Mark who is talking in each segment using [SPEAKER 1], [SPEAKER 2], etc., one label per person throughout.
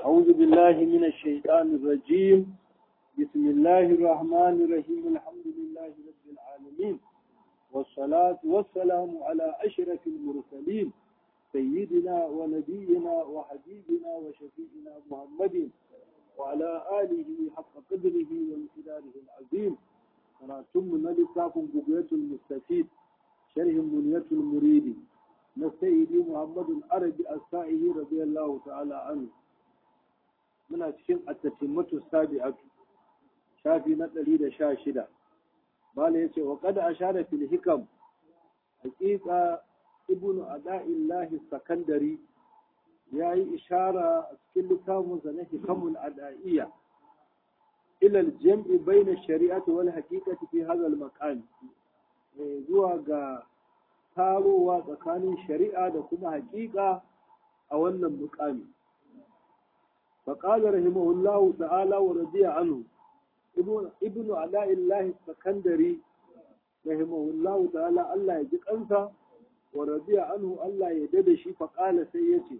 [SPEAKER 1] أعوذ بالله من الشيطان الرجيم بسم الله الرحمن الرحيم الحمد لله رب العالمين والصلاة والسلام على أشرف المرسلين سيدنا ونبينا وحبيبنا وشفيعنا محمد وعلى آله حق قدره وامتداره العظيم ونتم نلقاكم بقية المستفيد شرح منية المريد نسيدي محمد العربي السائه رضي الله تعالى عنه muna cikin attatimmatu sabi'atu shafi na ɗari da sha shida bala ya ce wa kada a share fil hikam hakika ibnu ada'illahi sakandari ya yi ishara a cikin littafinsa na hikamul ada'iyya ilal jam'i baina shari'ati wal haqiqati fi hadha al maqam zuwa ga tarowa tsakanin shari'a da kuma haƙiƙa a wannan muƙami فقال رحمه الله تعالى ورضي عنه ابن ابن علاء الله السكندري رحمه الله تعالى الله يجيك أنت ورضي عنه الله يددشي فقال سيتي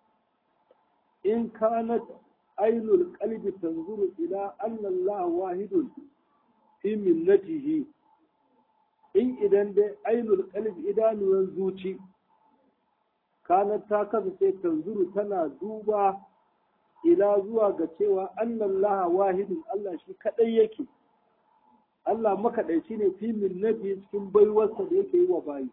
[SPEAKER 1] إن كانت عين القلب تنظر إلى أن الله واحد في ملته in idan dai ainul qalb idanuwan zuci kanat ta kasance tanzuru tana duba ila zuwa ga cewa annallaha wahidun Allah shi kadai yake Allah makaɗaici ne fi minnati cikin baiwarsa da yake yi wa bayi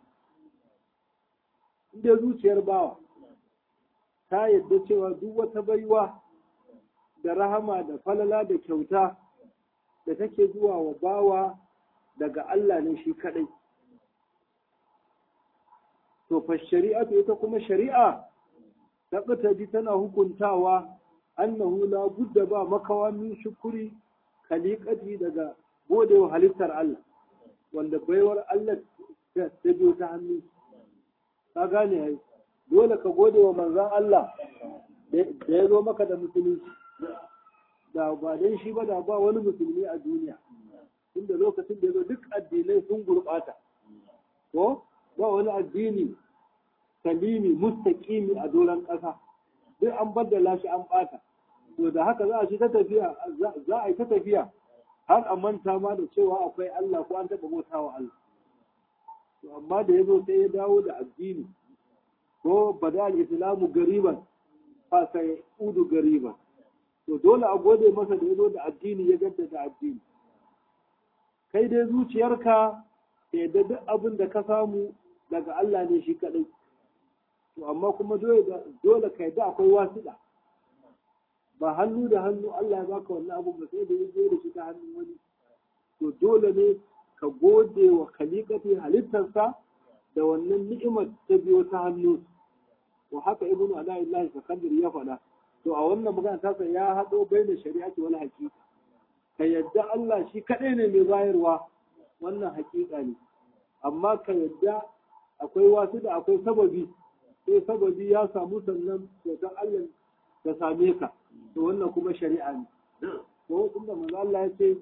[SPEAKER 1] inda zuciyar bawa ta yadda cewa duk wata baiwa da rahama da falala da kyauta da take zuwa wa bawa daga Allah ne shi kadai to fa shari'atu ita kuma shari'a ta tana hukuntawa annahu la budda ba makawa min shukuri khaliqati daga gode wa halittar Allah wanda baiwar Allah ta biyo ta hannu ka gane ai dole ka gode wa manzon Allah da ya zo maka da musulunci da ba dan shi ba da ba wani musulmi a duniya inda lokacin da ya zo duk addinai sun gurɓata ko ba wani addini salimi mustaqimi a doron ƙasa duk an baddala shi an ɓata to da haka za a shi ta tafiya za a yi ta tafiya har a manta ma da cewa akwai Allah ko an taɓa bauta wa Allah to amma da ya zo sai ya dawo da addini ko bada al-islamu gariban fa sai udu gariban to dole a gode masa da ya zo da addini ya gaddata addini kai dai zuciyarka ta yadda duk abin da ka samu daga Allah ne shi kaɗai to amma kuma dole ka yadda akwai wasiɗa ba hannu da hannu Allah ya baka wannan abu ba sai da ya da shi ta hannun wani to dole ne ka gode wa kalikati halittarsa da wannan ni'imar ta biyo ta hannu wa haka ibnu ala'illahi sakandir ya faɗa to a wannan magana tasa ya haɗo bai da shari'ati wal haqiqa ka yadda Allah shi kaɗai ne mai bayarwa wannan haƙiƙa ne amma ka yadda akwai wasu da akwai sababi sai sababi ya samu sannan kyautar Allah ta same ka to wannan kuma shari'a ne ko inda manzo Allah ya ce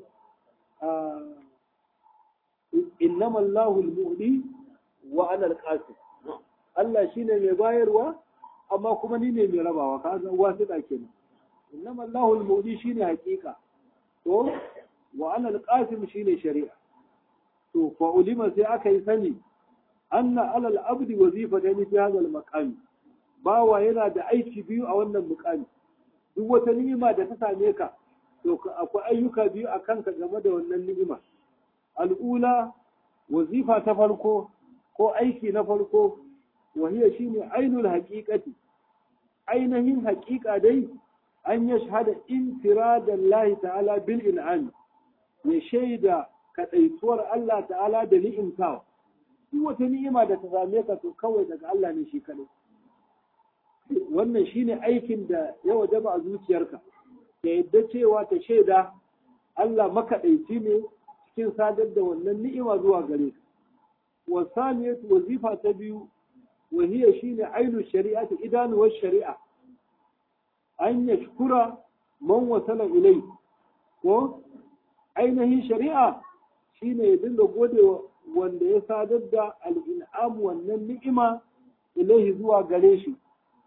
[SPEAKER 1] innama Allahu al-mu'li wa ana al-qasim Allah shine mai bayarwa amma kuma ni ne mai rabawa ka ga wasu da kenan innama Allahu al-mu'li shine haƙiƙa to wa ana al-qasim shine shari'a to fa ulima sai aka yi sani anna alal abdi wazifatan fi hadha al-maqam bawa yana da aiki biyu a wannan muqami duk wata ni'ima da ta same ka to akwai ayyuka biyu a kanka game da wannan ni'ima al'ula wazifa ta farko ko aiki na farko wahiya shine ainul haqiqati ainihin haƙiƙa dai an yashhada infiradan lahi ta'ala bil in'am ya shaida kaɗaituwar Allah ta'ala da ni'imtawa duk wata ni'ima da ta same ka to kawai daga Allah ne shi kaɗai wannan shine aikin da ya wajaba a zuciyarka ta yadda cewa ta shaida Allah makaɗaici ne cikin sadar da wannan ni'ima zuwa gare ka wa saniyatu wazifa ta biyu wa hiya shine ainu shari'ati idanuwar shari'a an yashkura man wasala ilai ko ainihin shari'a shine ya dinga godewa wanda ya sadar da al'in'am wannan ni'ima ilaihi zuwa gare shi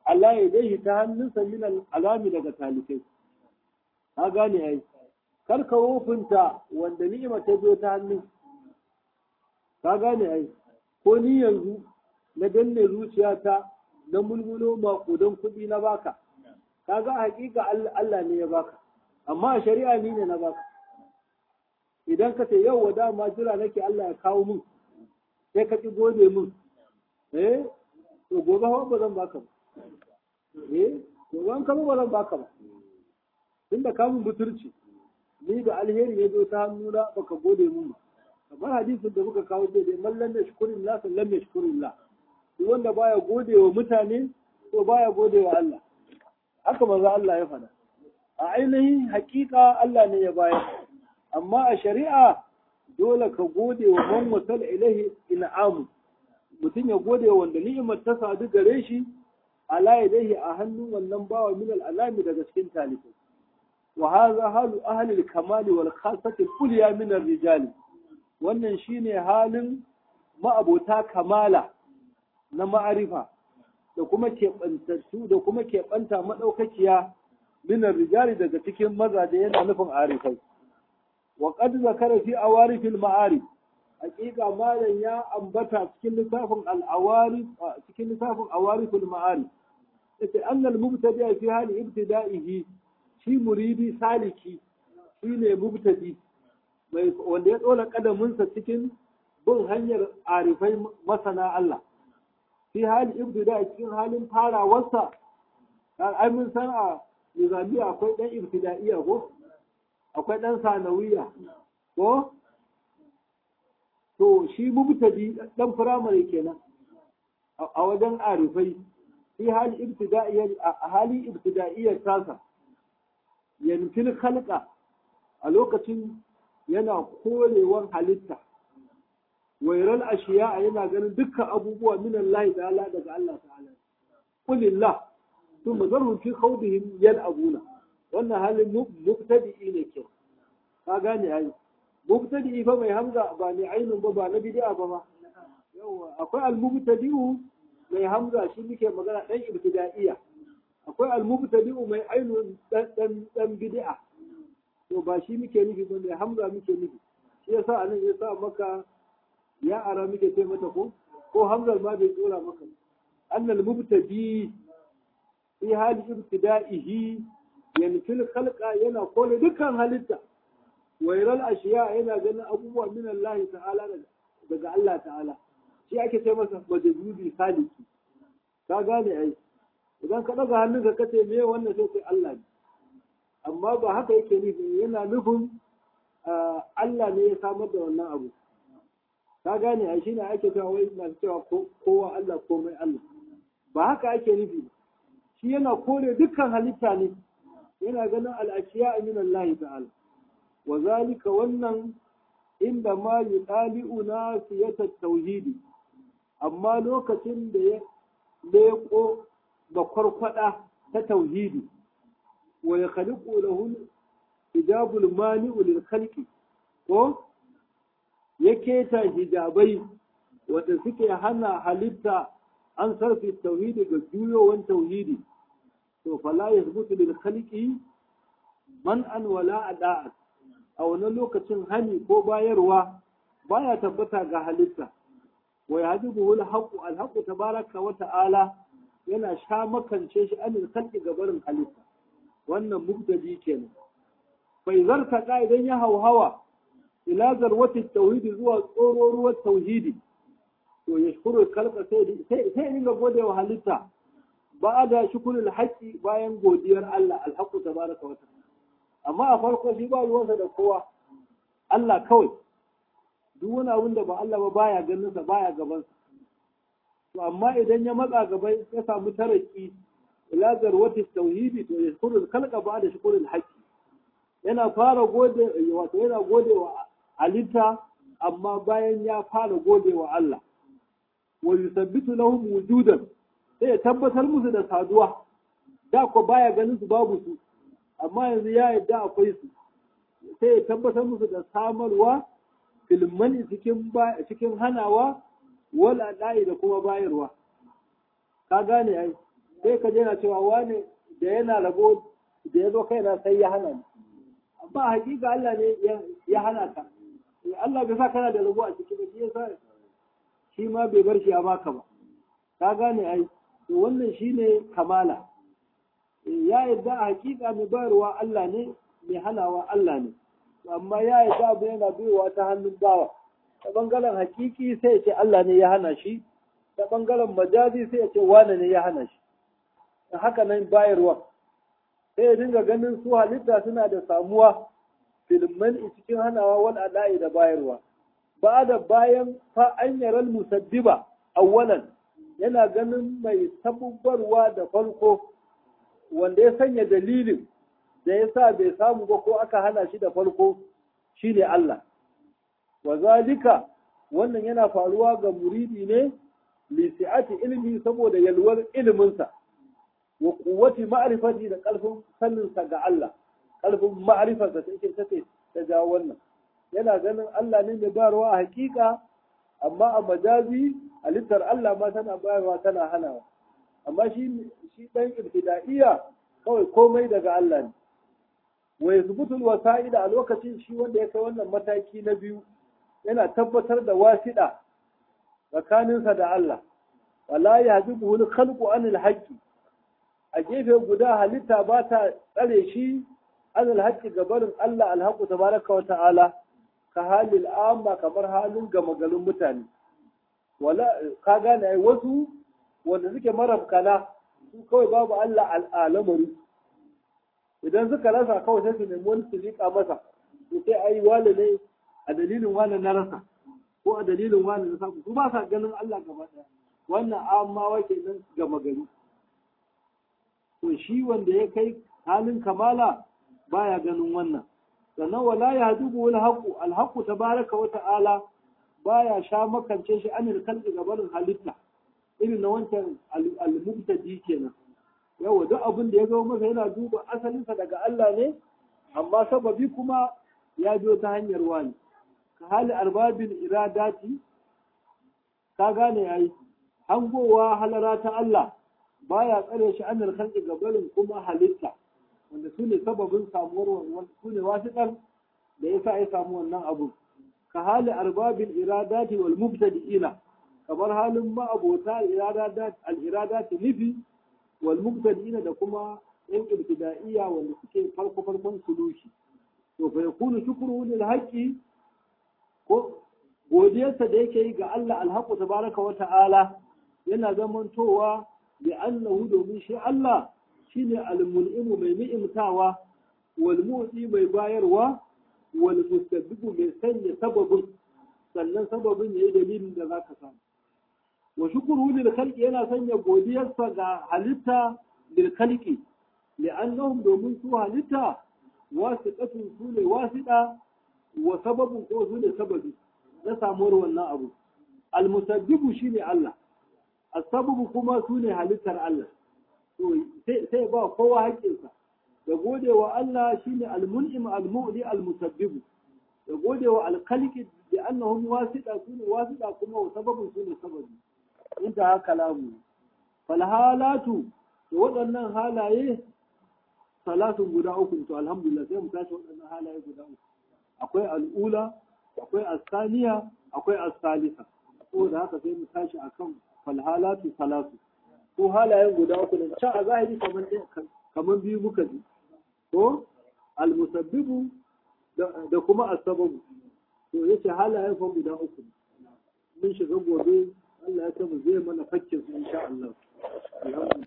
[SPEAKER 1] Allah ya dai ta hannunsa min al'alami daga talikai ka gane ai kar ka wofinta wanda ni'ima ta zo ta hannun ka gane ai ko ni yanzu na danne zuciyata na mulmulo maƙudan kuɗi na baka kaga hakika Allah ne ya baka amma a shari'a ni ne na baka idan ka ce yau wada ma jira nake Allah ya kawo mun sai ka ki gode mun eh to gobe hawa ba zan baka ba eh gobe an kama ba zan baka ba tunda ka mun buturci ni da alheri ya zo ta hannuna baka gode mun ba kamar hadisin da muka kawo dai mallan da shukurin la sallam ya shukurin la duk wanda baya gode wa mutane to baya gode wa Allah haka manzo Allah ya faɗa a ainihin hakika Allah ne ya bayar amma a shari'a dole ka gode wa man wasal ilahi in'amu mutum ya gode wa wanda ni'imar ta sadu gare shi ala yadayhi a hannun wannan bawa min al'alami daga cikin talibai wa hadha halu ahli al-kamali wal khassati al-ulya min ar-rijali wannan shine halin ma'abota kamala na ma'arifa da kuma keɓantattu da kuma keɓanta maɗaukakiya minar rijali daga cikin mazaje yana nufin arifai wa qad zakara fi awarifil ma'arif haƙiƙa malam ya ambata cikin lissafin al-awarif cikin lissafin awarifil ma'arif yace annal mubtadi fi hali ibtida'ihi shi muridi saliki shine mubtadi mai wanda ya tsola kadaminsa cikin bin hanyar arifai masana Allah fi hali ibtida cikin halin farawarsa ai mun san a nizamiya akwai dan ibtidaiya ko akwai dan sanawiya ko to shi mubtadi dan firamare kenan a wajen arifai fi hali ibtidaiya a hali ibtidaiya tasa yanfil khalqa a lokacin yana korewar halitta wairal ashiya yana ganin dukkan abubuwa min Allah ta'ala daga Allah ta'ala kulillah thumma zarhum fi khawdihim yal'abuna wannan halin mubtadi'i ne ke ka gane ai mubtadi'i fa mai hamza ba ne ainun ba ba na bid'a ba ma yawa akwai al-mubtadi'u mai hamza shi muke magana dan ibtida'iyya akwai al-mubtadi'u mai ainun dan dan dan bid'a to ba shi muke nufi ba mai hamza muke nufi shi yasa anan yasa maka ya ara muke ce mata ko ko hamzar ma bai tsora maka annal mubtadi fi hali ibtida'ihi yanfil khalqa yana kole dukkan halitta wairal ashiya yana ganin abubuwa min Allah ta'ala daga Allah ta'ala shi ake ce masa majdubi saliki ka gane ai idan ka daga hannunka kace me wannan sai sai Allah ne amma ba haka yake nufi yana nufin Allah ne ya samar da wannan abu ka gane a shine ake cewa wai na cewa kowa Allah komai Allah ba haka ake nufi shi yana kore dukkan halitta ne yana ganin al'ashiya min Allah ta'ala wa zalika wannan inda ma yudali'u nasiyata tauhidi amma lokacin da ya leko ga kwarkwada ta tauhidi wa ya khaliqu lahu hijabul mani'u lil khalqi ko ya keta hijabai wanda suke hana halitta an sarfi tauhidi ga juyowan tauhidi to fala yasbutu lil khalqi man an wala ada'at a wani lokacin hani ko bayarwa baya tabbata ga halitta wa yahdibuhu al-haqqu al-haqqu tabaraka wa ta'ala yana sha makance shi anil khalqi gabarin halitta wannan mubtadi kenan bai zarta idan ya hauhawa ila zarwati tauhidi zuwa tsororuwar tauhidi to ya shukuru kalka sai sai dinga gode wa halitta ba da shukurul haqqi bayan godiyar Allah alhaqu tabaraka wa ta'ala amma a farko shi ba ruwansa da kowa Allah kawai duk wani abin da ba Allah ba baya ganin sa baya gaban sa to amma idan ya matsa gaba ya samu taraki ila zarwati tauhidi to ya shukuru kalka ba da shukurul haqqi yana fara gode wato yana gode wa halitta amma bayan ya fara gode wa Allah wa yusabbitu lahum wujudan sai ya tabbatar musu da saduwa da ko baya ganin su babu su amma yanzu ya yadda akwai su sai ya tabbatar musu da samarwa filmani cikin cikin hanawa wal adai da kuma bayarwa ka gane ai sai ka na cewa wani da yana rabo da ya zo kaina sai ya hana ni ba hakika Allah ne ya hana ka Allah bai sa kana da rabo a ciki ba shi yasa shi ma bai bar shi a baka ba ka gane ai to wannan shine kamala ya yadda a hakika mai bayarwa Allah ne mai hanawa Allah ne amma ya yadda abu yana baiwa ta hannun bawa ta bangaren hakiki sai ya ce Allah ne ya hana shi ta bangaren majazi sai ya ce wane ne ya hana shi haka nan bayarwa sai ya dinga ganin su halitta suna da samuwa filman cikin hanawa wal ada'i da bayarwa ba da bayan fa an yaral musabbiba awwalan yana ganin mai sabubbarwa da farko wanda ya sanya dalilin da ya sa bai samu ba ko aka hana shi da farko shine Allah wa zalika wannan yana faruwa ga muridi ne lisi'ati ilmi saboda yalwar iliminsa wa kuwati ma'rifati da ƙarfin saninsa ga Allah ƙarfin ma'rifarsa ta yake take ta jawo wannan yana ganin Allah ne mai bayarwa a hakika amma a majazi halittar Allah ma tana bayarwa tana hanawa amma shi shi dan ibtida'iyya kawai komai daga Allah ne wa yasbutul wasa'ida a lokacin shi wanda ya kai wannan mataki na biyu yana tabbatar da wasiɗa tsakaninsa da Allah wala yahdibuhu al-khalqu anil haqqi a gefe guda halitta ba ta tsare shi anil haqqi gabarin Allah alhaqu tabaraka wa ta'ala ka halil amma kamar halin gama garin mutane wala ka gane ai wasu wanda suke marafkana su kawai babu Allah al'alamari idan suka rasa kawai sai su nemi wani su liƙa masa to sai ai wale ne a dalilin wani na rasa ko a dalilin wani na samu su ba sa ganin Allah gaba ɗaya wannan amma wake nan gama gari to shi wanda ya kai halin kamala baya ganin wannan sannan wala ya dubu wani haƙu alhaƙu tabaraka wa ta'ala baya sha makance shi anil kalbi gabarin halitta irin na wancan al-mubtadi kenan yawa duk abin da ya zo masa yana duba asalinsa daga Allah ne amma sababi kuma ya biyo ta hanyar wani ka hali arbabin iradati ka gane ai hangowa halara ta Allah baya tsare shi anil kalbi gabarin kuma halitta wanda su ne sababin samuwar wannan su ne wasiƙar da ya sa ya samu wannan abu ka hali arbabin iradati wal mubtadi'ina kamar halin ma'abota al-iradati nufi wal mubtadi'ina da kuma yan ibtida'iyya wanda suke farko farkon suluki to fa yakunu shukru lil haqqi ko godiyarsa da yake yi ga Allah alhaqu tabaraka wa ta'ala yana zamantowa bi annahu domin shi Allah shine al-mun'imu mai ni'imtawa wal mu'ti mai bayarwa wal mustabbibu mai sanya sababin sannan sababin yayi dalilin da zaka samu wa shukuru lil khalqi yana sanya godiyarsa ga halitta lil khalqi li'annahum domin su halitta wasiqatun su ne wasiqa wa sababun ko su ne sababi na samuwar wannan abu al musabbibu shine Allah as-sababu kuma su ne halittar Allah to sai ba kowa haƙƙinsa da gode wa Allah shine al-mun'im al-mu'li al-musabbibu da gode wa al-khaliqi bi annahum wasita sune wasita kuma wa sababun sune sababi inda haka lamu fal halatu to waɗannan halaye salatun guda uku to alhamdulillah sai mu tashi waɗannan halaye guda uku akwai al'ula akwai as-saniya akwai as-salisa saboda haka sai mu tashi akan fal halatu salatu ko halayen guda uku ne can a zahiri kamar kamar biyu muka ji ko almusabbibu da kuma asababu to yace halayen fa guda uku mun shiga gobe